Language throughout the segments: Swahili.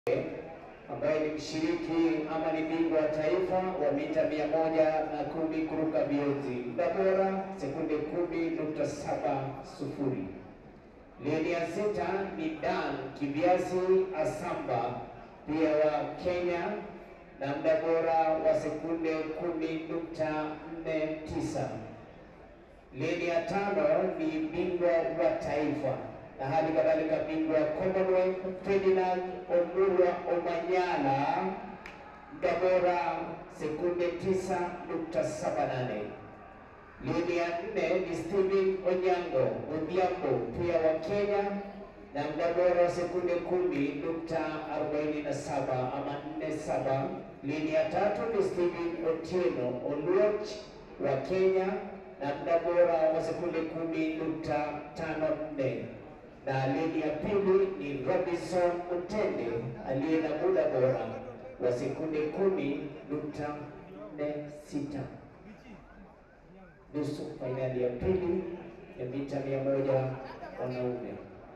ambaye ni mshiriki ama ni bingwa wa taifa wa mita mia moja na kumi kuruka vionzi, muda bora sekunde kumi nukta saba sufuri. Leni ya sita ni Dan Kibiasi Asamba pia wa Kenya na muda bora wa sekunde kumi nukta nne tisa. Leni ya tano ni bingwa wa taifa na hali kadhalika bingwa wa Commonwealth Ferdinand Omurwa Omanyala, muda bora sekunde tisa nukta saba nane. Leni ya nne ni Steven Onyango Odhiambo pia wa Kenya na muda bora wa sekunde kumi nukta arobaini na saba ama nne saba. Leni ya tatu ni Steven Otieno Oluoch wa Kenya na muda bora wa sekunde kumi nukta tano nne na leni ya pili ni Robinson Mutende aliye na muda bora wa sekunde kumi nukta nne sita. Nusu fainali ya pili ya mita mia moja wanaume.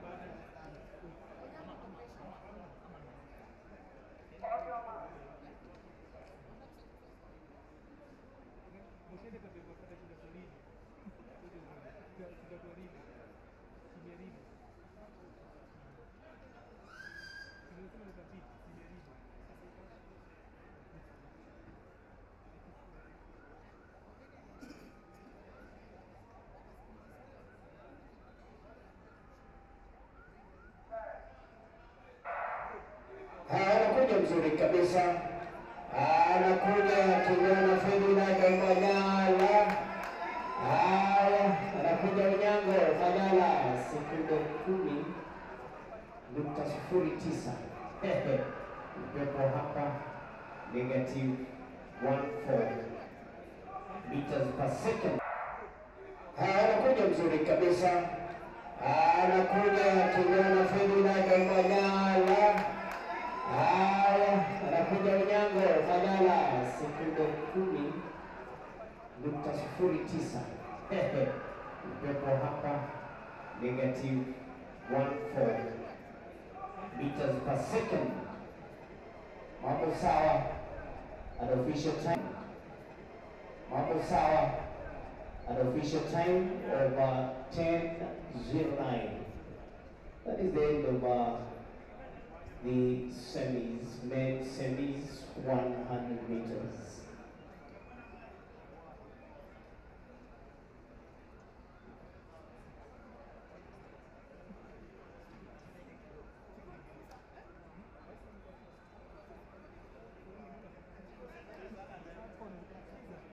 Anakuja mzuri kabisa, anakuja kijana Ferdinand Omanyala. Haya, anakuja Onyango Omanyala, sekunde kumi nukta sufuri tisa. Upepo hapa negative 14 meters per second. Haya, anakuja mzuri kabisa, anakuja kijana Ferdinand Omanyala. Haya, anakuja Onyango Omanyala, sekunde kumi nukta sufuri tisa. Upepo hapa negative 14 meters per second. Mambo sawa, an official time. Mambo sawa, an official time of uh, 10.09. That is the end of uh, the semis, men semis, 100 meters.